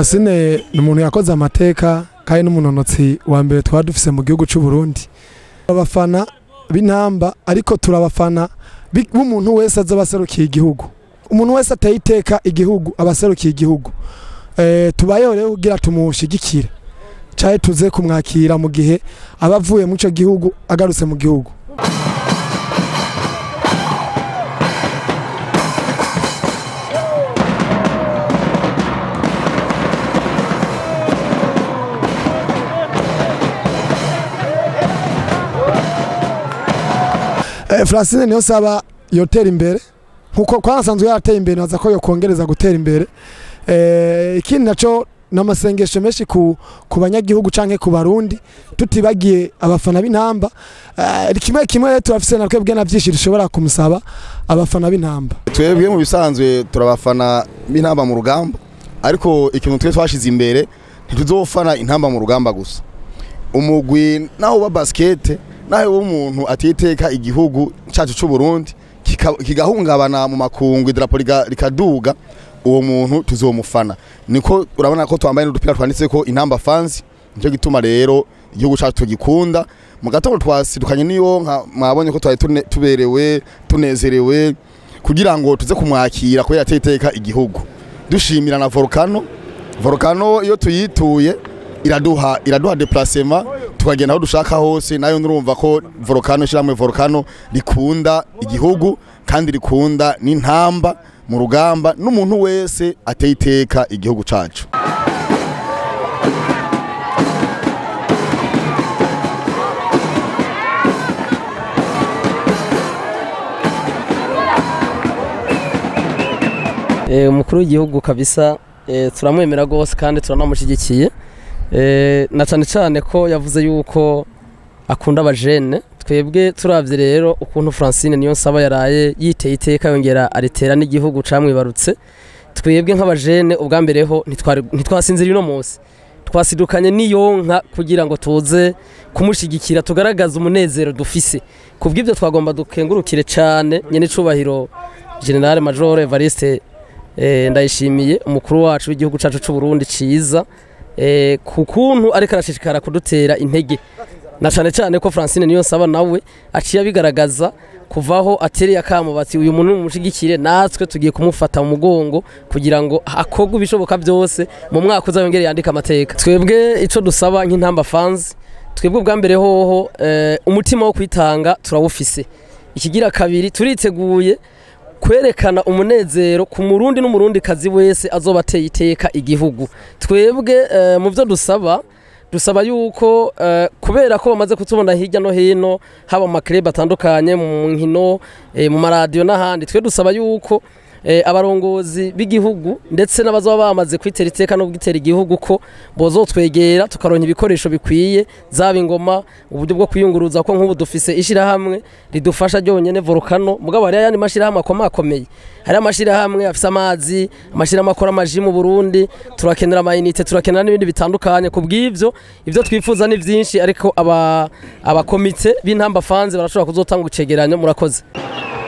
Francine ni umuntu yakoze amateka kandi n'umunonotsi wa mbere twaba dufise mu gihugu cy'u Burundi abafana b'intamba ariko turabafana bi- b'umuntu wese aza abaserukiye igihugu umuntu wese ateye iteka igihugu abaserukiye igihugu eh, tubayeho rero kugira tumushigikire caye tuze kumwakira mu gihe aba avuye mu ico gihugu agarutse mu gihugu Eh, Francine niyo saba yotera imbere nkuko kwanasanzwe yarateye imbere naza ko yokongereza gutera imbere eh, ikindi naco n'amasengesho menshi ku, ku banyagihugu canke ku barundi tutibagiye abafana b'intamba eh, kimwe kimwe rero turafise na twebwe na vyinshi dushobora kumusaba abafana b'intamba twebwe mu bisanzwe turabafana b'intamba mu rugamba ariko ikintu twe twashize imbere ntituzofana intamba mu rugamba gusa umugwi naho uba basikete naho uba umuntu atiteka igihugu cyacu cy'u Burundi kika- kigahungabana mu makungu idarapo riga- rikaduga uwo muntu tuzomufana niko urabona ko twambaye n'udupira twanditse ko intamba fans nicyo gituma rero igihugu cyacu tugikunda mu gatondo twasidukanye n'iyo nka mwabonye ko twari tune- tuberewe tunezerewe kugira ngo tuze kumwakira kubera yateye iteka igihugu dushimira na volcano volcano iyo tuyituye iraduha iraduha deplacement tukagenda aho dushaka hose nayo nurumva ko volcano ishiramwe volcano rikunda igihugu kandi rikunda n'intamba mu rugamba n'umuntu wese ateye iteka igihugu cacu Eh, umukuru w'igihugu kabisa eh, turamwemera rwose kandi turanamushyigikiye Eh, na cyane cyane ko yavuze yuko akunda abajene twebwe turavye rero ukuntu Francine niyo nsaba yaraye yiteye iteka yongera aritera n'igihugu camwibarutse twebwe nk'abajene ubwa mbere ho ntitwari- ntitwasinzira uno munsi twasidukanye n'iyonka kugira ngo tuze kumushigikira tugaragaze umunezero dufise kubw'ibyo twagomba dukengurukire cyane nyene icubahiro General Major Evariste eh, ndayishimiye umukuru wacu w'igihugu cacu c'u Burundi ciza eh, ku kuntu ariko arashishikara kudutera intege na cane cane ko Francine niyo nsaba nawe aciye abigaragaza kuvaho atereye akamo bati uyu muntu mumushigikire natwe tugiye kumufata mu mugongo kugira ngo akorwe ibishoboka byose mu mwaka uzayongere yandika amateka twebwe ico dusaba nk'intamba fans twebwe ubwa mbere hoho eh, umutima wo kwitanga turawufise ikigira kabiri turiteguye kwerekana umunezero ku murundi n'umurundi kazi wese azoba ateye iteka igihugu twebwe eh, mu byo dusaba dusaba yuko eh, kubera ko bamaze kutubona hirya no hino haba mu makerebe atandukanye mu nkino eh, mu maradiyo n'ahandi twe dusaba yuko eh, abarongozi b'igihugu ndetse n'abazoba bamaze kwitera iteka no gutera igihugu ko bozotwegera tukaronka ibikoresho bikwiye zaba ingoma uburyo bwo kwiyunguruza ko nk'ubu dufise ishirahamwe ridufasha ryonyene volcano mugabo hariyo ayandi mashirahamwe akomakomeye hariyo amashirahamwe afise amazi amashirahamwe akora amaji mu Burundi turakenera amayinite turakenera n'ibindi bitandukanye ku bw'ivyo ivyo twifuza ni vyinshi ariko aba abakomite b'intamba fans barashobora kuzotanga icegeranyo murakoze